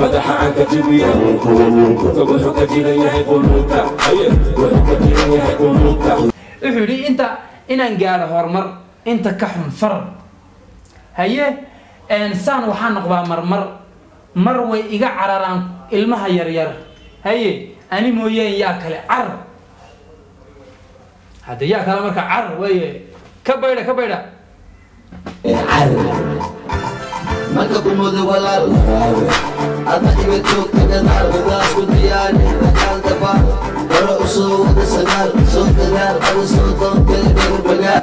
madaxa aan ka jibiya wuxuu ka jiran yahay qulubta haye wuxuu ka jiran yahay qulubta wuxuu yidhi inta inaan gaadho horumar inta ka xun far haye een, saan waxaa noqdaa marmar mar way iga cararaan ilmaha yaryar haye ani mooyeen yaa kale car hadde yaa kale marka car weye ka baydha ka baydha marka kumooda walaal adna iga joogta gadaal wadaas ku diyaari dagaal daba hore u soo wada sagaal soo dagaal ada soo doontay dherbagaal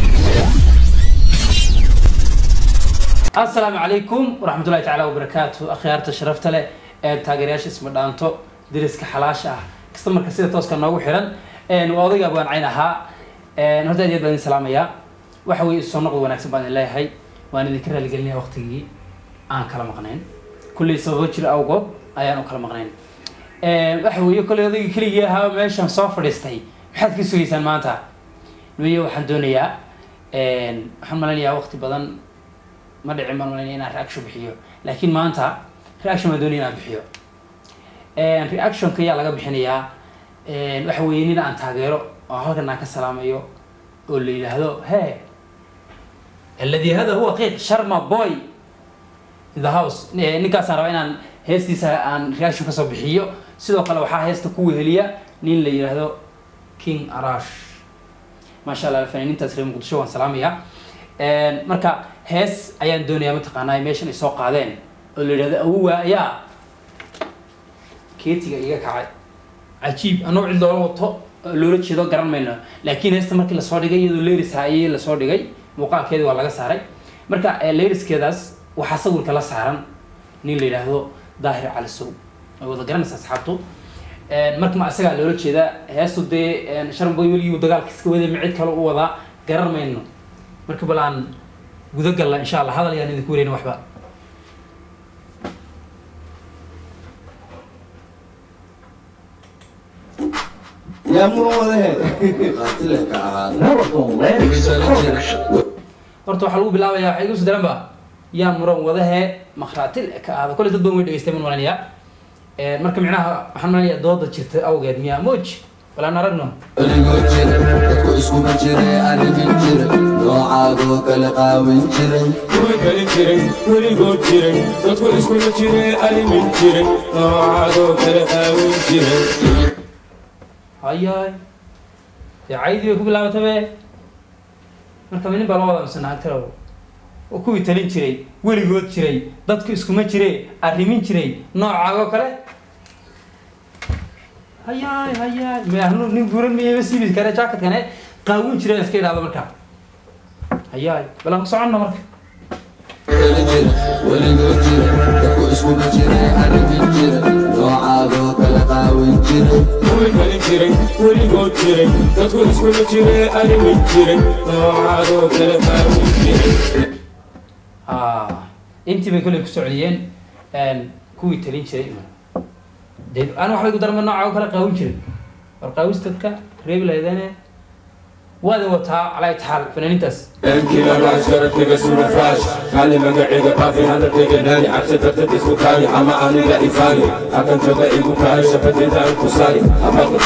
asalaamu calaykum waraxmatullahi tacaala wabarakaatu akhyaarta sharafta leh ee taageerayaasha isma dhaanto deriska xalaasha ah kasta marka sida tooska noogu xiran een, waa odayga abwaan cayn ahaa een, horta aad iyo aad baan idin salaamayaa waxa weeye soo noqod wanaagsan baan idin leeyahay waan idinka raaligelinaya waqtigii aan kala maqnayn kulley sababo jira awgood ayaan u kala maqnayn Een, waxa weeye kolley odaygii keligii ahaa meeshan soo fadhiistay maxaad ka sugaysaan maanta nuye waxaan doonayaa een, waxaan maleynayaa waqti badan ma dhicin baan malaynaya inaan reaction bixiyo laakiin maanta reaction baan doonaya inaan bixiyo Een, reactionka ayaa laga bixinayaa een, waxa weeye nin aan taageero oo halkan aan ka salaamayo oo la yidhaahdo he alladii hada huwa qiiq sharma boy in the house Eh, ninkaasaan rabaa inaan heestiisa aan reaction kasoo bixiyo sidoo kale waxaa heesta ku weheliya nin la yidhaahdo king arash maasha allah fanaaniintaas reer muqdisho waan salaamayaa Een, marka hees ayaan doonayaa mataqaanaa meeshan ay soo qaadeen oo la yidhahdo awowa ayaa keetiga iga kacay cajiib anoo cid loola wato oo loola jeedo garan mayno laakiin heesta markii lasoo dhigay iyadoo leris ayay lasoo dhigay muuqaalkeedi waa laga saaray marka eh, leriskeedaas waxaa sawirka la saaran nin la yidhaahdo daahir cali sow way wada garanaysa asxaabtu Een, marka ma asagaa loola jeedaa heestu dee een, sharan boy weligii dagaalka iska waday ma cid kale u wadaa garan mayno marka bal aan guda galla insha allah hadal yaan idinku wareyna waxba yaa muran wadahe qaatile ka ahaada horta waxaa lagu bilaabayaa waxay igu soo daran ba yaa muran wadahee makhraatil ka ahda kolley dad badan way dhegeystay man malanayaa Een, marka micnaha waxaan malanayaa dooda jirta awgeed miyaa moj bal aan aragno weligoo jira dadku iskuma jire arrimin jira noocaadoo kale qaawin jira kuwii kali jiray weligood jiray dadku iskula jiray alimin jiray noocaadoo kale qaawin jiray hayaay dee caydii bay ku bilaabatay be marka nin baa loo wada mise naagtalow oo kuwii talin jiray weligood jiray dadku iskuma jire arrimin jiray noocaagoo kale hayaay hayaay meahnu nin buuran miyayba siibi kare jacketkane qaawin jiray iska idhaahdo marka hayaay bal aan ku soconno marka kale jira weligoo jira dadku iskuma jire arrimin jira noocaadoo kale qaawin jira kuwii kali jiray weligood jiray dadku iskula jiray alimin jiray noocaadoo kale qaawin jiray Ah, intii bay kolley ku socdiyeen een, kuwii talin jiray dee aan waxbay ku darma nooca oo kale qaawin jiray war qaawistadka reebi lahaydane waad wataa calaa itaxaal fanaaniintaas Enkila raas sharaftiga sura faash Kaali magaciga qaafi hadalkayga naani Cabsi dartad isku kaani ama aniga ifaani Hakan jooga igu kahay shafadayda aan ku saari Habaqi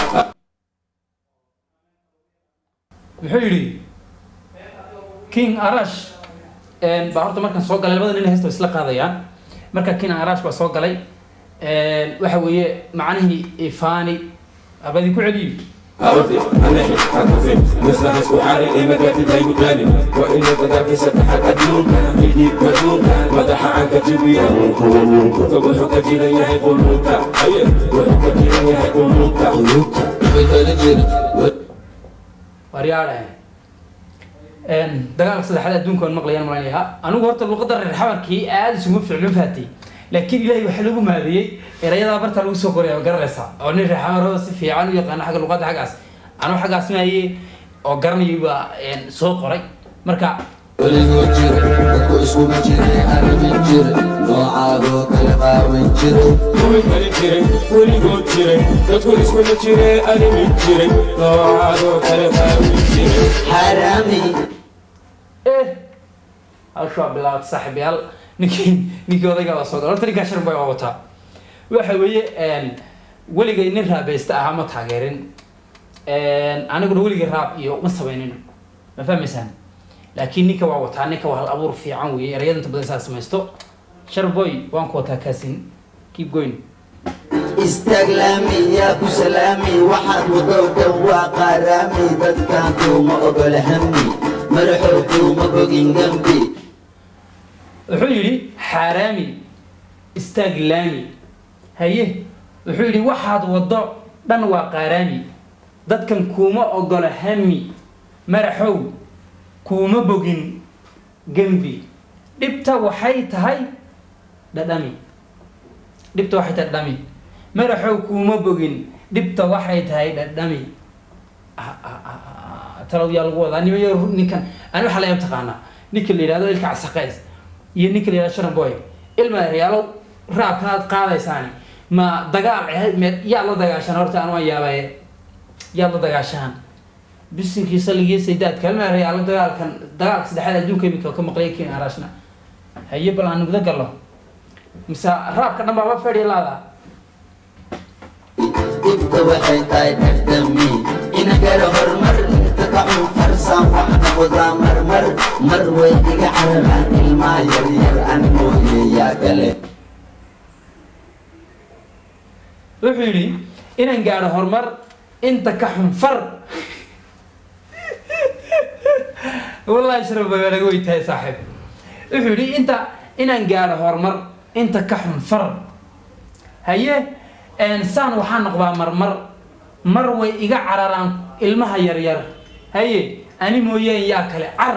muxuu yidhi king arash een, baa horta markaan soo galay labada nin heesta way isla qaadayaan marka king arash baa soo galay een, waxa weeye macnihii ifani abadii ku celiyo أرضي أنا حكفي مثل حسب حالي إما قاتل هاي مكاني وإن تداكي ستحك أدلوك يجيب مدلوك مدح عنك جبيا فوحك جينا يهي قلوك أيه وحك جينا يهي قلوك quluubta way kale jira waryaadhe dagaalka saddexaad adduunka aan maqlayaan malaynayaa anigu horta luqadda reer xabarkii aada isuma fiicno fahatay laakiin ilaahay waxaa lagu maadiyey erayadaa barta lagu soo qoraya ma garanaysaa oo nin reer xabaroo si fiican u yaqaana xagga luqadda xaggaas anuu xaggaas maaye oo garanayay baa een, soo qoray marka weligoo jira dadku iskuma jire arrimin jira noocaadoo kale qaawin jira kuwii kali jiray weligood jiray dadku iskula jiray alimin jiray noocaadoo kale qaawin jiray xaraami eh hawshaa bilaabata saaxiibayaal ninkii ninkii odayga baa soo galay horta ninkaa sharan bay waa wataa waxa weeye weligay nin raabaysta ahaa ma taageerin aniguna weligay raab iyo ma samaynin ma fahmaysaan laakiin ninka waa wataa ninka waa hal abuur fiican weeye erayada inta badan saa samaysto sharboy waan ku wataa kaasin keep going istaag laami yaa ku salaami waxaad wado dhan waa qaaraami dadkan kuuma ogola hami madaxow kuuma bogin gambi wuxuu yidhi xaaraami istaag laami haye wuxuu yidhi waxaad waddo dhan waa qaaraami dadkan kuuma ogola hami madaxow kuuma bogin gembi dhibta waxay tahay dhadhami dhibta waxay tahay dhadhami madaxow kuuma bogin dhibta waxay tahay dhadhami talow yaa lagu wadaa nimayo ninkan ani waxaa laga taqaanaa ninka la yidhahdo ilka casaqays iyo ninka la yidhahdo sharan boy ilma reyaalo raabkan aad qaadaysaani ma dagaal ahayd meed yaa la dagaashaan horta aan waan yaabaye yaad la dagaashaan bisinkii saligii saydaadka ilma reyaalo dagaalkan dagaalka saddexaad adduunka imika ka maqlay kin arashna haye bal aan nugda gallo mise raabka dhan baaba fedhi laada dhibta waxay tahay dhardhami ina garo horumar inta kacun farsaan waxna wadaa marmar mar way iga cararaan ilmaa yaryar an mooye yaa kale wuxuu yidhi inaan gaadho horumar inta ka xunfar wallahi sharaf baa naga weytahay saaxiib wuxuu yidhi inta inaan gaadho horumar inta ka xunfar haye saan waxaa noqdaa marmar mar way iga cararaan ilmaha yaryar haye ani mooyeen yaa kale car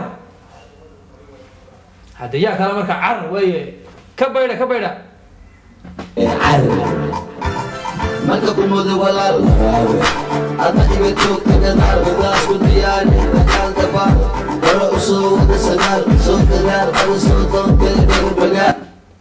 hadde yaa kale marka car waye ka baydha ka baydha car marka kumooda walaal adna iga joogta gadaal wadaas ku diyaari dagaal daba hore u soo wada sagaal soo dagaal ada soo doontay darbagaal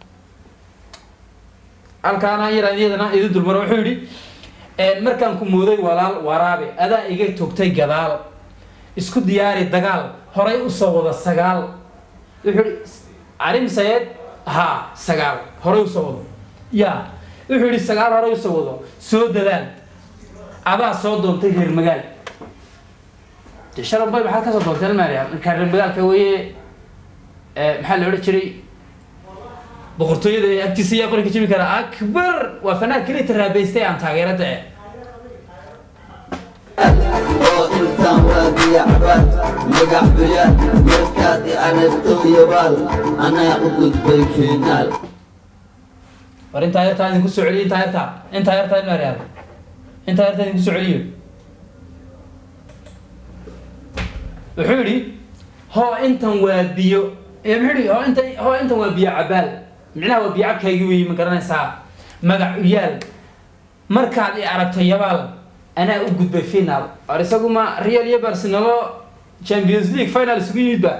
halkaana yaraan iyadana idin dulmaro wuxuu yidhi markaan ku mooday walaal waraabe adaa iga togtay gadaal isku diyaari dagaal horay usoo wada sagaal wuxuu yidhi arim sayed haa sagaal horay usoo wado ya wuxuu yidhi sagaal horay usoo wado soo dadaal adaa soo doontay reer magaal de sharabay maxaad kasoo doonteen maarya markaa reer magaalka weye maxaa la odhan jiray boqortooyada ee agtiisa ayaa qoranka jibi kara akbar waa fanaan keliya taraabaystay aan taageerada eh oo intaan waa biyacbaan magac buyaan markaad i aragto yabaal anaa u gudbay finaal war intaa yartaa idinku soo celiyo intaa yartaa intaa yartaa in maaryaal intaa yartaa idinku soo celiyo wuxuu yidhi hoo intan waa biyo ee muxuu yidhi hoo inta hoo intan waa biyo cabaal micnaha waa biyo cabkaagi weyi ma garanaysaa magac u yaal markaad i aragto yabaal anaa u gudbay final war isagu ma real iyo barcelona champions league final isugu yimid ba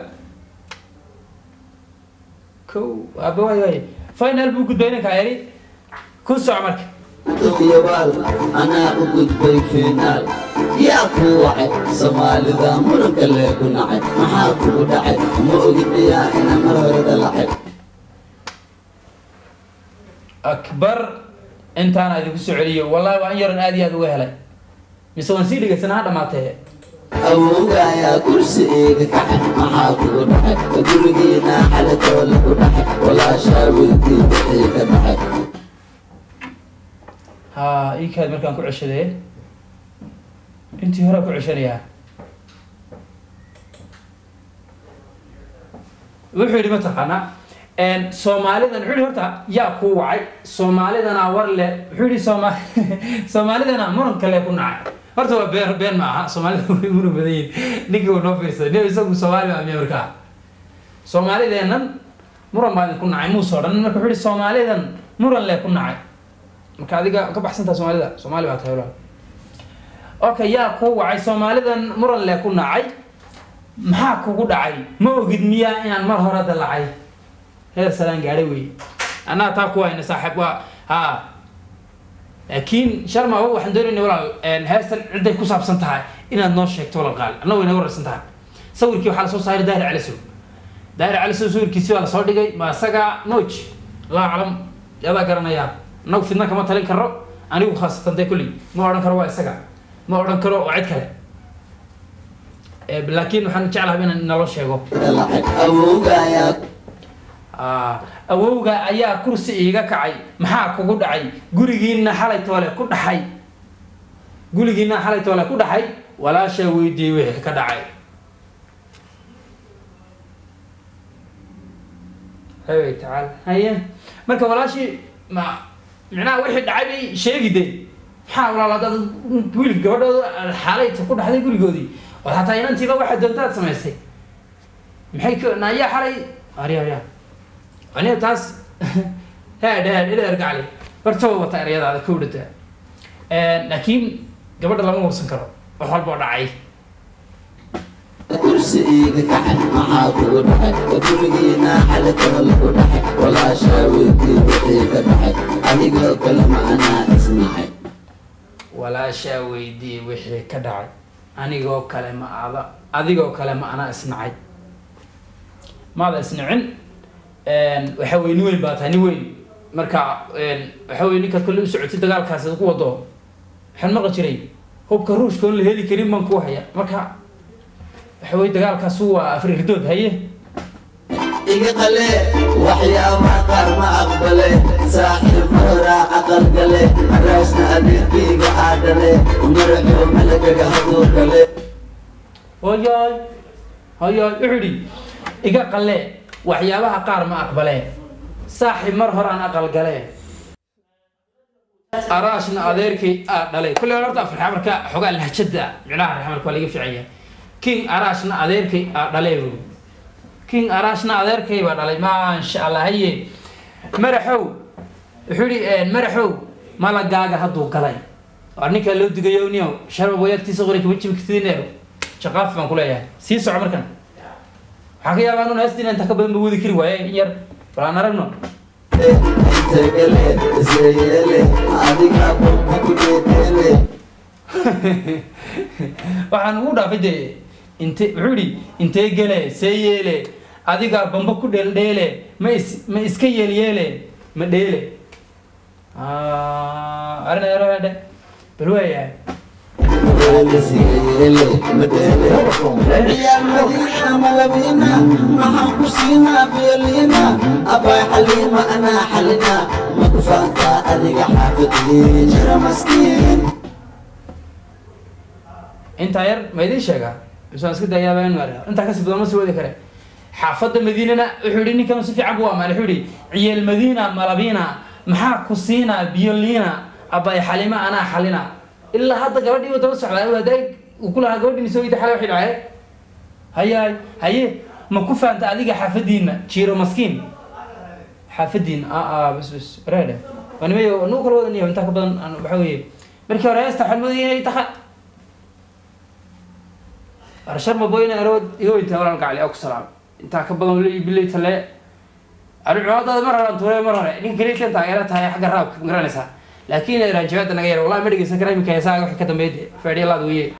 ko aba waay waay final buu gudbay ninkaa yari ku soco marka yabaal anaa u gudbay finaal yaa ku wacay soomaalida muranka lee ku nacay maxaa kugu dhacay ma ogid miyaa ina mar hore dalacay akbar intaana idinku soo celiyo wallahi waa in yaran aad iyo aad uga helay mise waan sii dhegeysanaa ha dhamaatee awowgaayaa kursi eega kacay maxaa kugu dhacay gurigiina xalatoola ku dhacay walaashaa wiilkii wixii ka dhacay ha ii kaad markaan ku ceshadee intii hore ku ceshanayaa wuxuu yidhi mataqaanaa soomaalidan wuxuu yidhi horta yaa ku wacay soomaalidana war le wuxuu yidhi sooma soomaalidana muranka le ku nacay horta waa been been ma aha soomaalida way muran badan yihin ninkii uu noo fiirsaday nin isagu soomaali baa miya markaa soomaalideennan muran baa idinku nacay muusoo dhan marka wuxuu yidhi soomaalidan muran le ku nacay marka adiga ka baxsantaa soomaalida soomaali baa tahay walaal okay yaa ku wacay soomaalidan muran le ku nacay maxaa kugu dhacay ma ogid miyaa inaan mar hore dalacay heer salaan gaadhay wey annaga taa ku hayna saaxiib waa ha laakiin sharma waxaan doonayna walaal heestan cidday ku saabsan tahay inaad noo sheegto walaal qaali annaga way naga wararsan tahay sawirkii waxaa lasoo saaray daahir calisow daahir calisow sawirkiisi baa lasoo dhigay ma isaga moj allahu aclam yadaa garanayaa annagu fidna kama talin karo anigu khaasatan dee kulley ma odhan karo waa isaga ma odhan karo waa cid kale Eh, laakiin waxaan jeclahay inaan naloo sheego lacag awowgaayaa Ah, awowga ayaa kursi iiga kacay maxaa kugu dhacay gurigiina xalay toole ku dhaxay gurigiina xalay toole ku dhaxay walaashaa weydiiyey wixii ka dhacay haye tacaala haye marka walaashii ma micnaha wixii dhacay bay sheegi de maxaa walaal dad wiil gabadhooda xaalayta ku dhaxday gurigoodii oo hataa inantiiba waxaa doontaad samaysay maxay ka naayaa xalay arya arya aniga taas heedh heedh ileer gacli bartaba wata ereyadaada ka udhata laakiin gabadha lama warsan karo wax walba oo dhacay kursi iiga kacay maxaa kugu dhacay gurigiina xalatana lagu dhacay walaashaa weydii wixii ka dhacay adigoo kale ma anaa isnahay walaashaa weydiiyey wixii ka dhacay anigoo kale ma ada adigoo kale ma anaa isnacay maada isnicin waxa weye nin weyn baa tahay nin weyn marka waxa weye ninkaad kolle u socotay dagaalkaasi ku wado waxaan maqli jiray hubka ruushka oon la heli karin baan ku haya marka waxa weye dagaalkaas waa afrirdood haye iga qale waxyaabaha qaar ma aqbale saaxiib mahoraa aqal gale araasna adeerkayga aadhale maraxoo malagaga haduu gale hoyoy hoyoy wuxuu yidhi iga qalle waxyaabaha qaar ma aqbalee saaxiib mar horaan aqal galee araashna adeerkay aa dhalay kulley horta afrixa marka xogaa lahjada micnaha raxmarka waa laga fiican yahay king araashna adeerkay aa dhalee buu king araashna adeerkay baa dhalay maasha allah haye maraxow wuxuu yidhi maraxow malagaaga hadduu galay waa ninkaa loo digayo niyow sharba wayagtiisa qori kama jibi kartidin shaqaaf baan ku leeyahay sii soco markan waxaa ka yaabaa inuu heestiin inta ka badan ba wadi kari waaye in yar bal aan aragno integale isyeele adiga qolka ku dheedeele waxaan ugu dhaafay dee inte wuxuu yidhi intee gele see yeele adigaa bamba ku dheeldheele ma is ma iska yeelyeele ma dheele arina yarohedhe bal waayahay ciyaar madiina malabina maxaan ku siinaa beeliina abay xaliima anaa xalina ma ku faantaa adiga xaafidii jira maskiin intaa yar ma idiin sheegaa misaan iska dayaaba in mar intaa kasii badan ma sii wadi kare xaafadda madiinana wuxuu yidhi ninkan si fiican buu amaanay wuxuu yidhi ciyaal madiina malabina maxaa ku siinaa biyo liina abay xalima anaa xalina ilaa hadda gabadhii uu daba socdaa waadaay uu ku lahaa gabadhiini soo yidhi xalay waxay dhacay hayaay haye ma ku faanta adiga xaafadiina jiiro maskiin xaafadiina a a bas bas reede waa nimayo nagu kala wadan yahay intaa ka badan aan waxa weeye markii hore heesta waxaan moodayay inay tahay arshar maboyna arood iga weyntaa walaal gacli aku salaam intaa ka badan wali bilay tale ani cumaadaada mar horaan tuuray mar hore ninka keliya taageera tahay xagga raabka ma garanaysaa laakiin raanjabaada naga yar wallahi ma dhegeysan kara iminka heesaaga wixii ka dambeeyay faadhiya laad weye